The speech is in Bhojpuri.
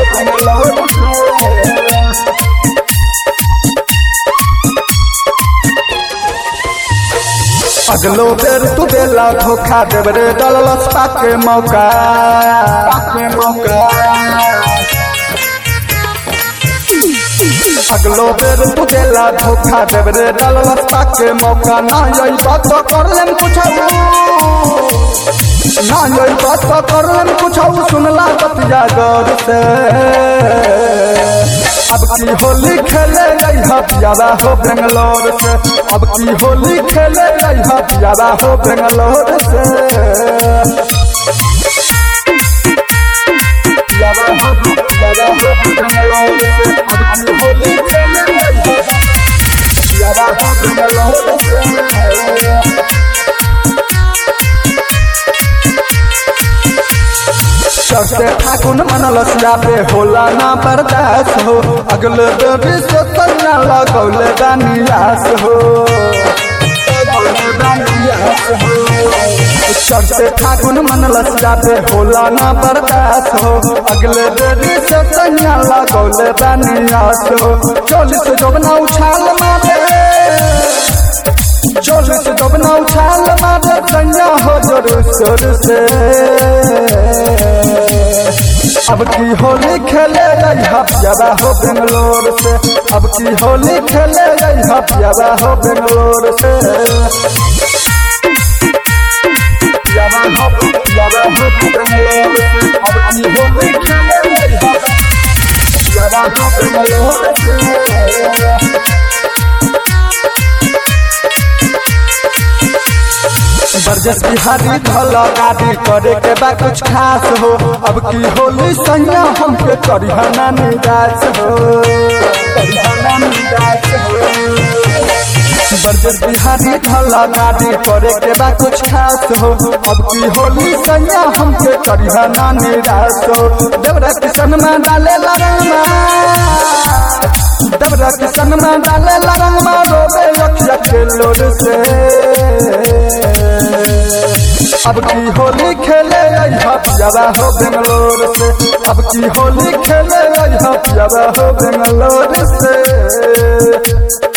बेंगलोर से अगलो बेर तू देला धोखा देव रे डलस पाके मौका पाके मौका अगलो बेर तू देला धोखा देव रे डलस पाके मौका ना यही बात तो कर लेम कुछऊ ना यही बात तो कर लेम कुछऊ सुनला बतिया गौर से अब की होली खेले गई हथियारा हो बेंगलोर से अब की होली खेले गई हथियारा हो बेंगलोर से यारा हो यारा हो बेंगलोर से अब की होली खेले गई हथियारा हो बेंगलोर से चढ़ते ठाकुन मनलस पे होला ना बर्दाश्त हो अगले देवी से तन्ना लगौले दानियास हो चढ़ते ठाकुन मनलस पे होला ना बर्दाश्त हो अगले देवी से तन्ना लगौले दानियास हो चोलिस जोबना उछाल मारे चोलिस जोबना उछाल मारे तन्या हो जोर शोर से अब की होली खेले गई हथियारा हो बेंगलोर से अब की होली खेले गई हथियारा हो बेंगलोर से यारा हो यारा हो बेंगलोर से अब की होली खेले गई हथियारा हो बेंगलोर से बरजस बिहारी धल गाड़ी करे के बा कुछ खास हो अब की होली सैया हमके करिहना निराश हो करिहना निराश हो बरजस बिहारी धल गाड़ी करे के बा कुछ खास हो अब की होली सैया हमके करिहना निराश हो देवरा किशन में डाले लरमा देवरा किशन में डाले लरमा रोबे अखिया के लोर से अब की होली खेले आई हथियारा हो बेंगलोर से अब की होली खेले आई हथियारा हो बेंगलोर से